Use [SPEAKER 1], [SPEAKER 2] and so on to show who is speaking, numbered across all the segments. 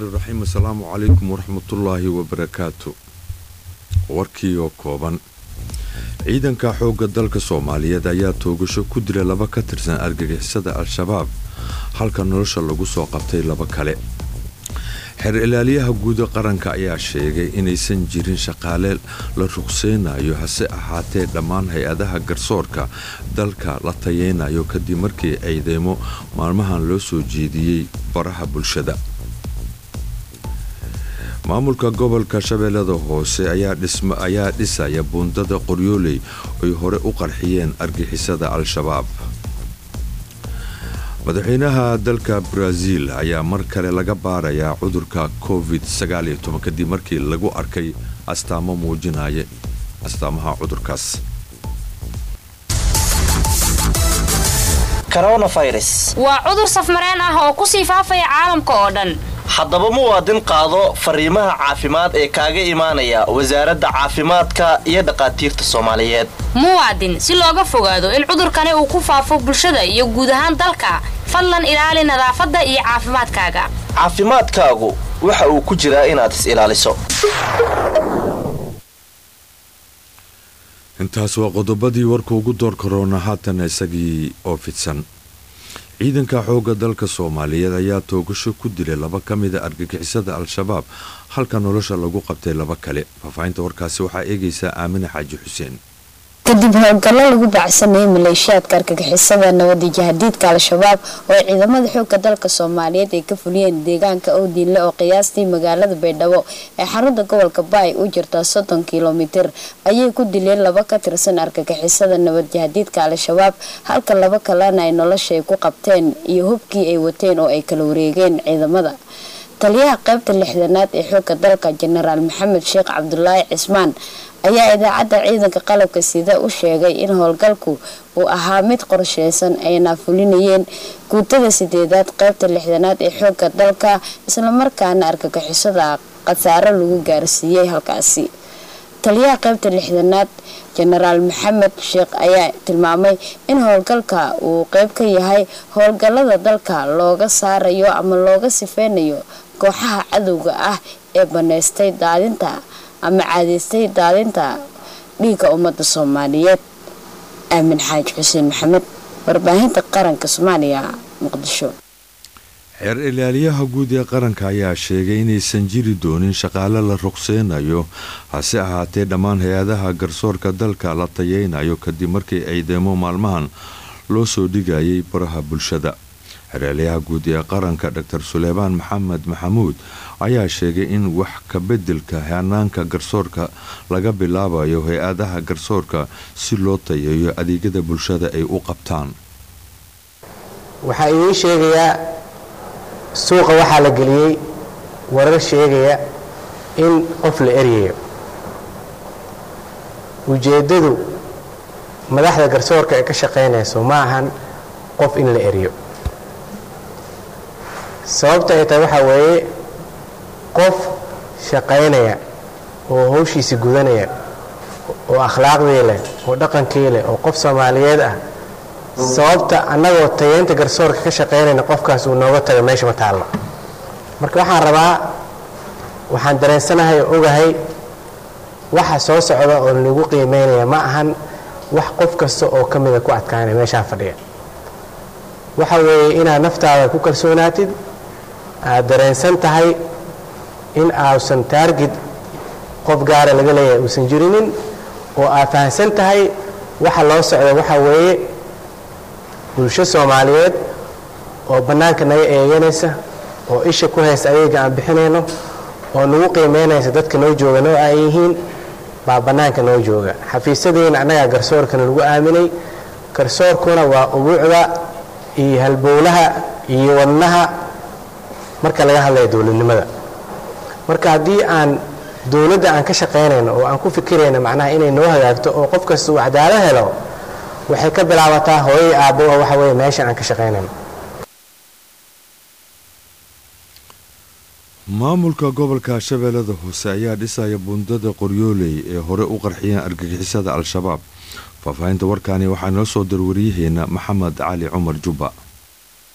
[SPEAKER 1] raxiim assalaamu calaykum waraxmatullaahi wabarakaatu warkii oo kooban ciidanka xoogga dalka soomaaliyeed ayaa toogasho ku dila laba ka tirsan argagixisada al-shabaab halka nolosha lagu soo qabtay laba kale xeer ilaaliyaha guuda qaranka ayaa sheegay inaysan jirin shaqaale la ruqseynayo hase ahaatee dhammaan hay-adaha garsoorka dalka la tayeynayo kadib markii ciidamo maalmahan loo soo jeediyey baraha bulshada maamulka gobolka shabeellada hoose ayaa dhisaya buundada qoryooley ay hore u qarxiyeen argixisada al-shabaab madaxweynaha dalka baraaziil ayaa mar kale laga baarayaa cudurka covid kadib markii lagu arkay astaamo muujinaya astaamaha cudurkaas
[SPEAKER 2] waa cudur safmareen ah oo kusii faafaya caalamka oo dhan
[SPEAKER 3] haddaba muwaadin qaado fariimaha caafimaad ee kaaga imaanaya wasaaradda caafimaadka iyo dhaqaatiirta soomaaliyeed
[SPEAKER 2] muwaadin si looga fogaado in cudurkani uu ku faafo bulshada iyo guud ahaan dalka fadlan ilaali nadaafadda iyo caafimaadkaaga
[SPEAKER 3] caafimaadkaagu waxa uu ku jiraa inaad is ilaaliso
[SPEAKER 1] intaas waa qodobadii warka ugu door karoona haatan isagii oo fidsan ciidanka xoogga dalka soomaaliyeed ayaa toogasho ku dilay laba ka mida argagixisada al-shabaab halka nolosha lagu qabtay laba kale faahfaahinta warkaasi waxaa eegaysaa aamine xaaji xuseen
[SPEAKER 4] kadib howlgallo lagu baacsanayay maleeshiyaadka argagixisada nabadi jahadiidka al-shabaab oo ciidamada xoogga dalka soomaaliyeed ay ka fuliyeen deegaanka owdiinle oo qiyaastii magaalada baydhabo ee xarunta gobolka baay u jirta soddon kilomitir ayay ku dileen laba ka tirsan argagixisada nabad jahadiidka al-shabaab halka laba kalena ay nolosha ay ku qabteen iyo hubkii ay wateen oo ay kala wareegeen ciidamada taliyaha qaybta lixdanaad ee xoogga dalka jenaraal maxamed sheekh cabdulaahi cismaan ayaa idaacadda ciidanka qalabka sida u sheegay in howlgalku uu ahaa mid qorsheysan ayna fulinayeen guutada sideedaad qaybta lixdanaad ee xoogga dalka islamarkaana argagixisada khasaaro lagu gaarsiiyey halkaasi taliyaha qaybta lixdanaad jenaraal maxamed sheekh ayaa tilmaamay in howlgalka uu qeyb ka yahay howlgalada dalka looga saarayo ama looga sifeynayo kooxaha cadowga ah ee baneystay daadinta ama caadaystay daadinta dhiigga ummadda soomaaliyeed aamin xaaji xuseen maxamed warbaahinta qaranka soomaaliya muqdisho
[SPEAKER 1] xeer ilaaliyaha guud ee qaranka ayaa sheegay inaysan jiri doonin shaqaale la ruqseynayo hase ahaatee dhammaan hay-adaha garsoorka dalka la tayeynayo kadib markii ciidamo maalmahan loo soo dhigayay baraha bulshada xeerlayaha guud ee qaranka dor suleymaan maxamed maxamuud ayaa sheegay in wax ka bedelka hanaanka garsoorka laga bilaabayo hay-adaha garsoorka si loo tayeeyo adeegyada bulshada ay u qabtaan
[SPEAKER 5] waxaa idiin sheegayaa suuqa waxaa la geliyey warar sheegaya in qof la eryayo ujeeddadu madaxda garsoorka ee ka shaqaynayso ma ahan qof in la eryo sababta ay tahay waxaa weeye qof shaqaynaya oo hawshiisi gudanaya oo akhlaaqdii leh oo dhaqankii leh oo qof soomaaliyeed ah sababta annagoo tayeynta garsoorka ka shaqaynayna qofkaas uu nooga tago meesha ma taallo marka waxaan rabaa waxaan dareensanahay oo ogahay waxa soo socda oo lagu qiimeynaya ma ahan wax qof kasta oo ka mida ku adkaanaya meeshaa fadhiya waxa weeye inaad naftaada ku kalsoonaatid aad dareensan tahay in ausan taargid qof gaara laga leeyahay uusan jirinin oo aad fahamsan tahay waxa loo socda waxa weeye bulsho soomaaliyeed oo bannaanka naga eeganaysa oo isha ku haysta adeega aan bixinayno oo nagu qiimeynaysa dadka noo jooga noo aan yihiin baa bannaanka noo jooga xafiisyadeenna annagaa garsoorkana lagu aaminay garsoorkuna waa ubuucda iyo halbowlaha iyo wadnaha marka laga hadlaya dowladnimada marka haddii aan dowladda aan ka shaqaynayno oo aan ku fikirayno macnaha inay noo hagaagto oo qof kasta uu cadaalo helo waxay ka bilaabataa hooyay aabbo oo waxa weeye meesha aan ka shaqaynayno
[SPEAKER 1] maamulka gobolka shabeellada hoose ayaa dhisaya buundada qoryooley ee hore u qarxiyeen argagixisada al-shabaab faahfaahinta warkaani waxaa noo soo darwariyaheena maxamed cali cumar jubba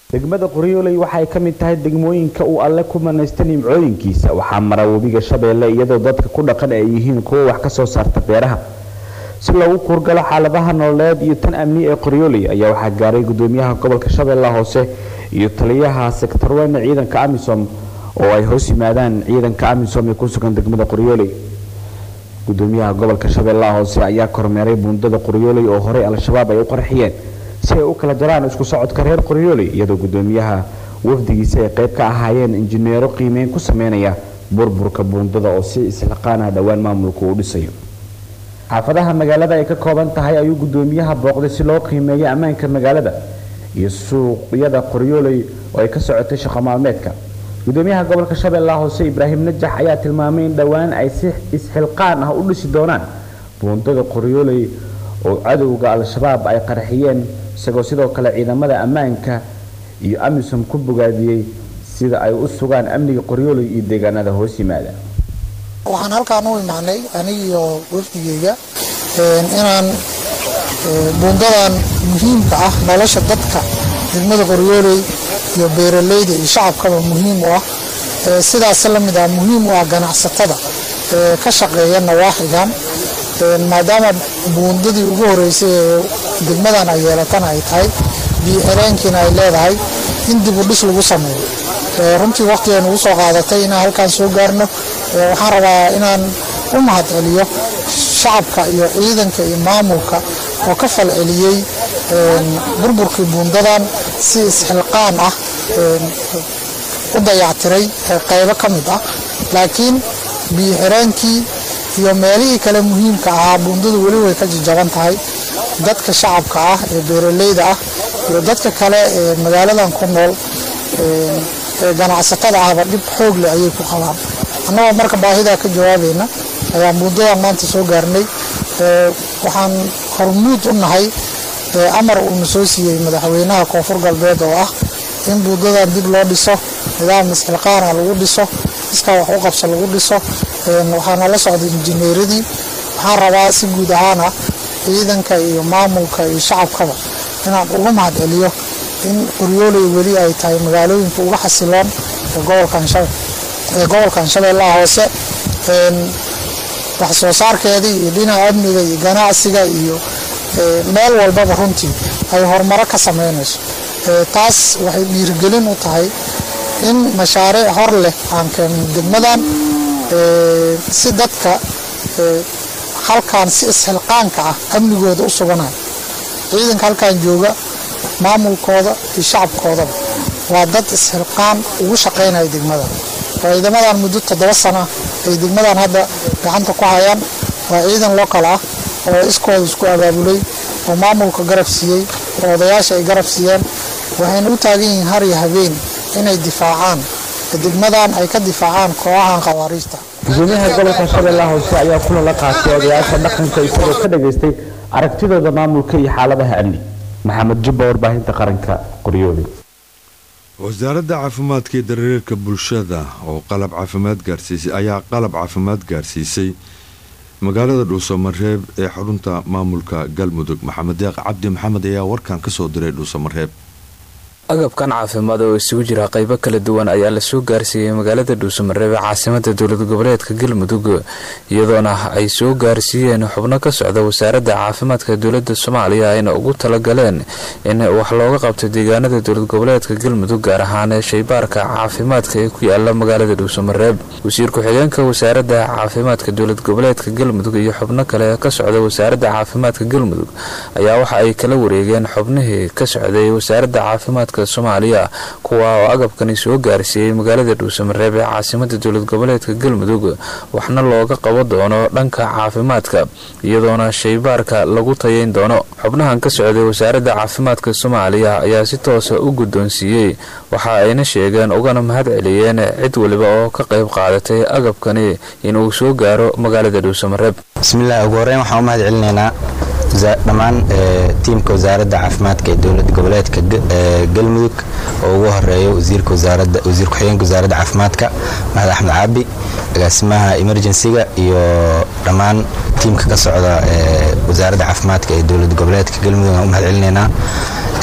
[SPEAKER 6] degmada qoryooley waxay ka mid tahay degmooyinka uu alle ku manaysta nimcooyinkiisa waxaa mara webiga shabeelle iyadoo dadka ku dhaqan ay yihiin kuwo wax ka soo saarta beeraha si loogu kuurgalo xaaladaha nololeed iyo tan amni ee qoryooley ayaa waxaa gaaray gudoomiyaha gobolka shabeellaha hoose iyo taliyaha sektarweyne ciidanka amisom oo ay hoos yimaadaan ciidanka amisom ee ku sugan degmada qoryooley gudoomiyaha gobolka shabeellaha hoose ayaa kormeeray buundada qoryooley oo horey al-shabaab ay u qarxiyeen si ay u kala jaraan isku socodka reer qoryooley iyadoo gudoomiyaha wafdigiisa ay qayb ka ahaayeen injineero qiimeyn ku sameynaya burburka buundada oo si islaqaana dhowaan maamulku uu dhisayo xaafadaha magaalada ay ka kooban tahay ayuu gudoomiyaha booqday si loo qiimeeyo ammaanka magaalada iyo suuqyada qoryooley oo ay ka socotay shaqo maalmeedka gudoomiyaha gobolka shabeellaha hoose ibraahim najax ayaa tilmaamay in dhowaan ay si isxilqaan ah u dhisi doonaan buundada qoryooley oo cadowga al-shabaab ay qarxiyeen isagoo sidoo kale ciidamada ammaanka iyo amisom ku bogaadiyey sida ay u sugaan amniga qoryooley iyo deegaanada hoos yimaada
[SPEAKER 7] waxaan halkaan u imaanay aniga iyo wafdigeyga inaan buundadan muhiimka ah nolosha dadka degmada qoryooley iyo beeraleyda iyo shacabkaba muhiim u ah sidaas la mid ah muhiim u ah ganacsatada ka shaqeeya nawaaxigan maadaama buundadii ugu horeysay ee degmadan ay yeelatana ay tahay biyo xireenkiina ay leedahay in dib u dhis lagu sameeyo runtii waqtigan ugu soo qaadatay inaan halkaan soo gaarno waxaan rabaa inaan u mahad celiyo shacabka iyo ciidanka iyo maamulka oo ka fal celiyey burburkii buundadan si isxilqaan ah u dayactiray qaybo ka mid ah laakiin biyo xireenkii iyo meelihii kale muhiimka ahaa buundadu weli way ka jajaban tahay dadka shacabka ah ee beeraleyda ah iyo dadka kale ee magaaladan ku nool ee ganacsatada ahba dhib xoog leh ayay ku qabaan annagoo marka baahidaa ka jawaabayna ayaan buundadan maanta soo gaarnay waxaan hormuud u nahay amar uuna soo siiyey madaxweynaha koonfur galbeed oo ah in buundadan dib loo dhiso nidaam isxilqaana lagu dhiso iskaa wax u qabso lagu dhiso waxaana la socday injineeradii waxaan rabaa si guud ahaana ciidanka iyo maamulka iyo shacabkaba inaan uga mahad celiyo in qoryooley weli ay tahay magaalooyinka uga xasiloon ee gobolkan shabeellaha hoose wax soo saarkeedii iyo dhinaca amniga iyo ganacsiga iyo meel walbaba runtii ay horumaro ka sameynayso taas waxay dhiirigelin u tahay in mashaariic hor leh aan keenno degmadan si dadka halkaan si isxilqaanka ah amnigooda u suganayo ciidanka halkaan jooga maamulkooda iyo shacabkoodaba waa dad isxilqaan ugu shaqaynaya degmadan ciidamadan muddo toddoba sana ay degmadan hadda gacanta ku hayaan waa ciidan lokal ah oo iskooda isku abaabulay oo maamulka garab siiyey oo odayaasha ay garab siiyeen waxayna u taagan yihiin har iyo habeen inay difaacaan degmadan ay ka difaacaan kooxahan khawaariijta
[SPEAKER 6] gudoomiyaha gobolka shabeellaha hoose ayaa kulan la qaatay odayaasha dhaqanka isagoo ka dhageystay aragtidooda maamulka iyo xaaladaha amni maxamed jubba warbaahinta qaranka qoryooli
[SPEAKER 1] wasaaradda caafimaadka iyo dareerka bulshada oo qalab caafimaad gaarsiisay ayaa qalab caafimaad gaarsiisay magaalada dhuusamareeb ee xarunta maamulka galmudug maxamed deeq cabdi maxamed ayaa warkan kasoo diray dhuusamareeb
[SPEAKER 8] agabkan caafimaad oo isugu jira qaybo kala duwan ayaa lasoo gaarsiiyey magaalada dhuusamareeb ee caasimada dowlad goboleedka galmudug iyadoona ay soo gaarsiiyeen xubno ka socda wasaaradda caafimaadka dowlada soomaaliya ayna ugu talagaleen in wax looga qabto deegaanada dowlad goboleedka galmudug gaar ahaan shaybaarka caafimaadka ee ku yaala magaalada dhuusamareeb wasiir ku-xigeenka wasaaradda caafimaadka dowlad goboleedka galmudug iyo xubno kale ka socda wasaaradda caafimaadka galmudug ayaa waxa ay kala wareegeen xubnihii ka socday wasaaradda caafimaadka soomaaliya kuwa oo agabkani soo gaarsiiyey magaalada dhuusamareeb ee caasimada dowlad goboleedka galmudug waxna looga qabo doono dhanka caafimaadka iyadoona shaybaarka lagu tayayn doono xubnahan ka socday wasaaradda caafimaadka soomaaliya ayaa si toosa u guddoonsiiyey waxa ayna sheegeen ugana mahad celiyeen cid waliba oo ka qayb qaadatay agabkani inuu soo gaaro magaalada dhuusamareeb
[SPEAKER 9] bismillaah ugu horeyn waxaan u mahad celinaynaa dhammaan tiimka wasaaradda caafimaadka ee dowlad goboleedka galmudug oo ugu horeeyo wasiir ku-xigeenka wasaaradda caafimaadka mahad axmed caabi agaasimaha emergensiga iyo dhammaan tiimka ka socda wasaaradda caafimaadka ee dowlad goboleedka galmudug aan u mahad celinaynaa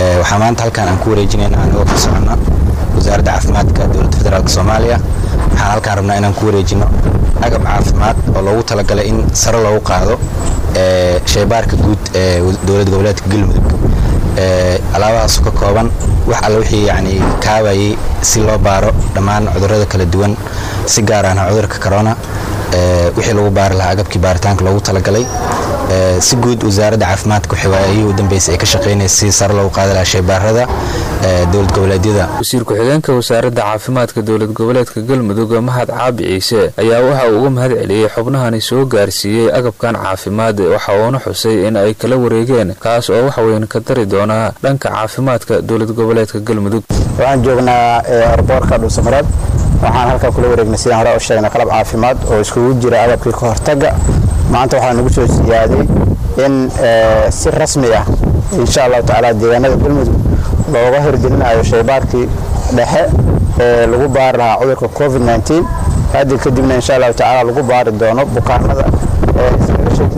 [SPEAKER 9] waxaa maanta halkan aan ku wareejinayna anigoo ka socona wasaaradda caafimaadka dowladda federaalk soomaaliya waxaan halkaan rabnaa inaan ku wareejino agab caafimaad oo loogu talagalay in sare loogu qaado shaybaarka guud ee dowlad goboleedka galmudug alaabahaasu ka kooban wax alle wixii yani kaabayay si loo baaro dhammaan cudurrada kala duwan si gaar ahna cudurka corona wixii lagu baari lahaa agabkii baaritaanka loogu talagalay si guud wasaaradda caafimaadka waxay waayihii u dambeysay ay ka shaqaynaysa si sare loogu qaadi lahaa shaybaarada dowlad goboleedyada
[SPEAKER 8] wasiir ku-xigeenka wasaaradda caafimaadka dowlad goboleedka galmudug mahad caabi ciise ayaa waxa uu uga mahad celiyey xubnahani soo gaarsiiyey agabkan caafimaad waxa uuna xusay in ay kala wareegeen kaas oo waxweyn ka dari doonaa dhanka caafimaadka dowlad goboleedka galmudug
[SPEAKER 10] waxaan joognaa arboorka dhuusamareeb waxaan halkaa kula wareegnay sidaan hore u sheegnay qalab caafimaad oo iskugu jira agabkii ka hortaga maanta waxaa nagu soo siyaaday in si rasmi ah insha allahu tacaala deegaanada galmudug looga hirgelinayo shaybaarkii dhexe ee lagu baari lahaa cudurka covid nteen haddi kadibna insha allahu tacaala lagu baari doono bukaanada iskaga shaki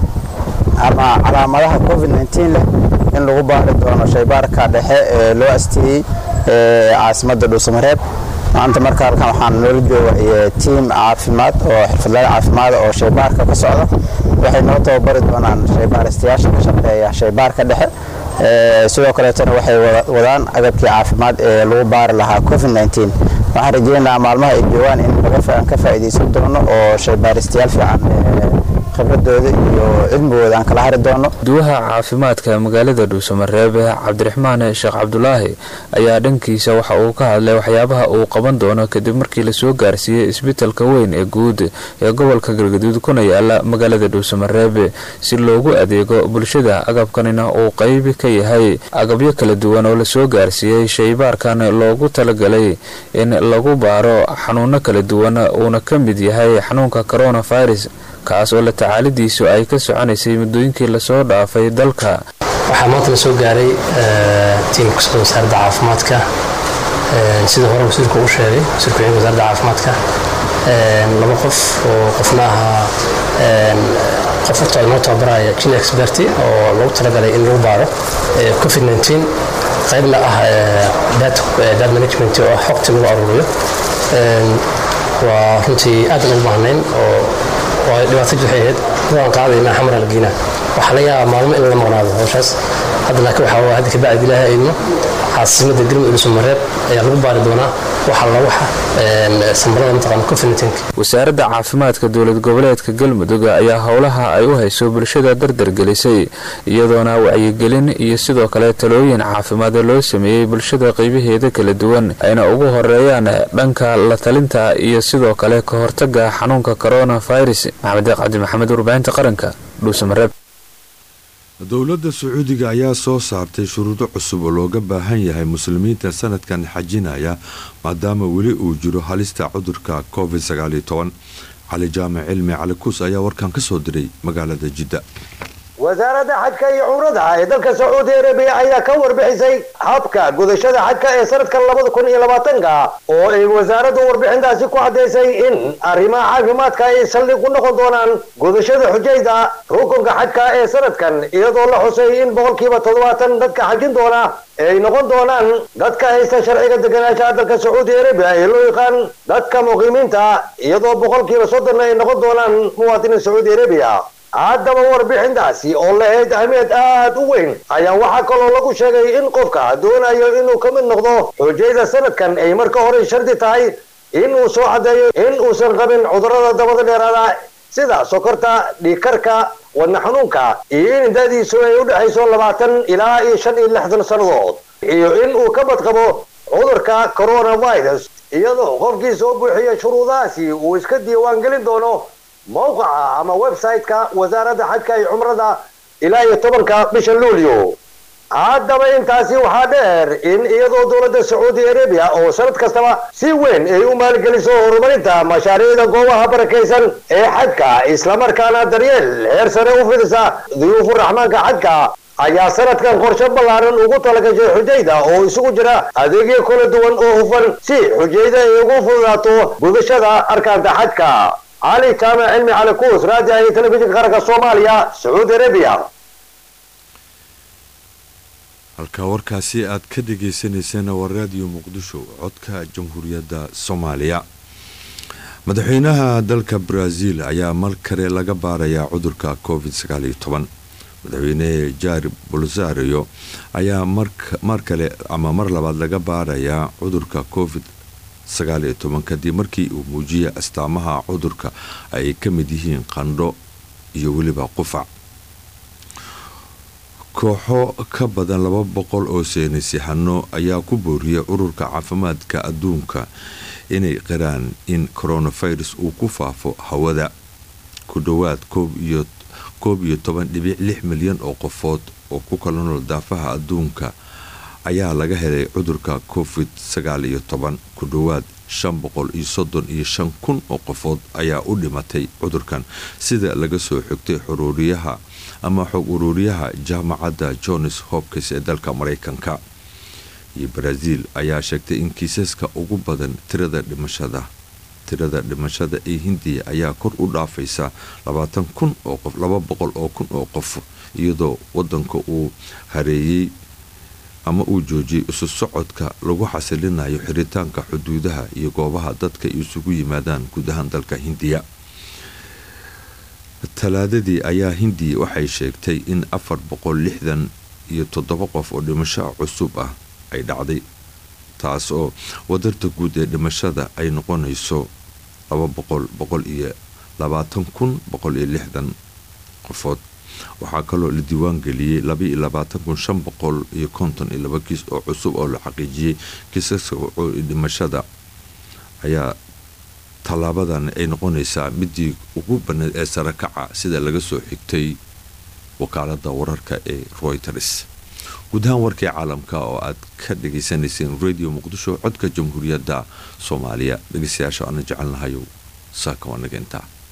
[SPEAKER 10] ama calaamadaha covid nteen leh in lagu baari doono shaybaarka dhexe ee loo asteeyey caasimadda dhuusamareeb maanta marka halkan waxaan noola jooga tiim caafimaad oo xirfadlayaal caafimaad oo shaybaarka ka socda waxay noo tababari doonaan shaybaaristayaasha ka shaqeeya shaybaarka dhexe sidoo kaleetana waxay wadaan agabkii caafimaad ee lagu baari lahaa covid nteen waxaan rajeynayaa maalmaha ay joogaan in laga ka faa'iidaysan doono oo shaybaaristayaal fiican khibradooda iyo cilmigooda aan kala hari doono
[SPEAKER 8] duwaha caafimaadka magaalada dhuusamareeb cabdiraxmaan sheekh cabdulaahi ayaa dhankiisa waxa uu ka hadlay waxyaabaha uu qaban doono kadib markii lasoo gaarsiiyey isbitalka weyn ee guud ee gobolka galgaduud kuna yaala magaalada dhuusamareeb si loogu adeego bulshada agabkanina uu qayb ka yahay agabyo kala duwan oo lasoo gaarsiiyey shaybaarkan loogu talagalay in lagu baaro xanuuno kala duwan uuna ka mid yahay xanuunka coronavirus kaas oo la tacaalidiisu ay ka soconaysay muddooyinkii lasoo dhaafay dalka
[SPEAKER 11] waxaa maanta la soo gaaray tiimka kasocda wasaaradda caafimaadka sida hore wasiirku u sheegay wasiirku xigeenka wasaaradda caafimaadka laba qof oo qofna ahaa qof horta inoo tababaraya jin experti oo lagu talagalay in lagu baaro covid 19 qaybna ah dad management oo xogta lagu aruuriyo waa runtii aadan ugu baahnayn oo waa dhibaato waxay ahayd waan qaadayna xamar algiina waxaa laga yaabaa maalmo in la maqnaado hawshaas hadda laakiin waxaa waa hadda kabacdi ilaahay idmo caasimada galmudug dhuusamareeb ayaa lagu baari doonaa waxa la waxa sambarada mataqaana covid
[SPEAKER 8] wasaaradda caafimaadka dowlad goboleedka galmudug ayaa howlaha ay u hayso bulshada dardargelisay iyadoona wacyigelin iyo sidoo kale talooyin caafimaad loo sameeyey bulshada qaybaheeda kala duwan ayna ugu horeeyaan dhanka la talinta iyo sidoo kale ka hortaga xanuunka coronavirus maxamed cabdi maxamed warbaahinta qaranka dhuusamareeb
[SPEAKER 1] dowladda sacuudiga ayaa soo saartay shuruudo cusub oo looga baahan yahay muslimiinta sanadkan xajinaya maadaama weli uu jiro halista cudurka covid cali jaamac cilmi cali kuus ayaa warkan ka soo diray magaalada jidda
[SPEAKER 12] wasaaradda xajka iyo cumrada ee dalka sacuudi arabiya ayaa ka warbixisay habka gudashada xajka ee sanadkan labada kun iyo labaatanka oo ay wasaaraddu warbixintaasi ku caddaysay in arrimaha caafimaadka ay saldhig ku noqon doonaan gudashada xujayda rukunka xajka ee sanadkan iyadoo la xusay in boqolkiiba toddobaatan dadka xajin doona ay noqon doonaan dadka haysta sharciga deganaanshaha dalka sacuudi arabiya ee loo yaqaan dadka muqiimiinta iyadoo boqolkiiba soddonna ay noqon doonaan muwaadiniin sacuudi arabiya haddaba warbixintaasi oo lahayd ahmiyad aad u weyn ayaa waxaa kaloo lagu sheegay in qofka doonayo inuu ka mid noqdo xujayda sanadkan ay marka hore shardi tahay inuu soo caddeeyo in uusan qabin cudurrada dabada dheeraada sida sokorta dhiigkarka wadna xanuunka iyo in da'diisu ay u dhexayso labaatan ilaa iyo shan iyo lixdan sannadood iyo in uu ka badqabo cudurka coronavirus iyadoo qofkii soo buuxiya shuruudahaasi uu iska diiwaangelin doono mowqaca ama website-ka wasaaradda xajka iyo cumrada ilaa iyo tobanka bisha luulyo haddaba intaasi waxaa dheer in iyadoo dowladda sacuudi arabiya oo sanad kastaba si weyn ay u maalgeliso horumarinta mashaariicda goobaha barakaysan ee xajka islamarkaana daryeel heer sare u fidisa duyuufu raxmaanka xajka ayaa sanadkan qorshe ballaaran ugu talagashay xujayda oo isugu jira adeegyo kala duwan oo hufan si xujayda ay ugu fududaato gudashada arkaanta xajka cali jaamac cilmi cali kuus raadiyaha iyo telefishinka qaranka soomaaliya sacuudi arabiya
[SPEAKER 1] halka warkaasi aad ka dhagaysanayseen waa raadiyo muqdisho codka jamhuuriyadda soomaaliya madaxweynaha dalka brazil ayaa mar kale laga baarayaa cudurka covid madaxweyne jair bolsario ayaa mar kale ama mar labaad laga baarayaa cudurka covid kadib markii uu muujiyay astaamaha cudurka ay ka mid yihiin qandho iyo weliba qufac kooxo ka badan laba boqol oo seenisyaxano ayaa ku booriyay ururka caafimaadka adduunka inay qiraan in coronavirus uu ku faafo hawada ku dhowaad koob iyo toban dhibic lix milyan oo qofood oo ku kala nool daafaha adduunka ayaa laga helay cudurka covid sagaal iyo toban ku dhowaad shan boqol iyo soddon iyo shan kun oo qofood ayaa u dhimatay cudurkan sida laga soo xigtay xuruuriyaha ama xog uruuriyaha jaamacadda johns hopkins ee dalka maraykanka iyo brazil ayaa sheegtay in kiisaska ugu badan tirada dhimashada tirada dhimashada ee hindiya ayaa kor u dhaafaysa labaatan kun oo qof laba boqol oo kun oo qof iyadoo wadanka uu hareeyey ama uu joojiyey isu socodka lagu xasilinayo xiritaanka xuduudaha iyo goobaha dadka isugu yimaadaan gudahaan dalka hindiya talaadadii ayaa hindiya waxay sheegtay in afar boqol lixdan iyo toddoba qof oo dhimasho cusub ah ay dhacday taas oo wadarta guud ee dhimashada ay noqonayso laba boqol boqol iyo labaatan kun boqol iyo lixdan qofood waxaa kaloo la diiwaan geliyey labaiyo labaatan kun shan boqol iyo konton iyo laba kiis oo cusub oo la xaqiijiyey kiisaska dhimashada ayaa tallaabadan ay noqonaysaa midii ugu banneed ee sare kaca sida laga soo xigtay wakaalada wararka ee royters guud ahaan warkii caalamka oo aad ka dhageysanayseen radio muqdisho codka jamhuuriyadda soomaaliya dhegeystayaasha aana jecelnahayow saaka waa nageyntaa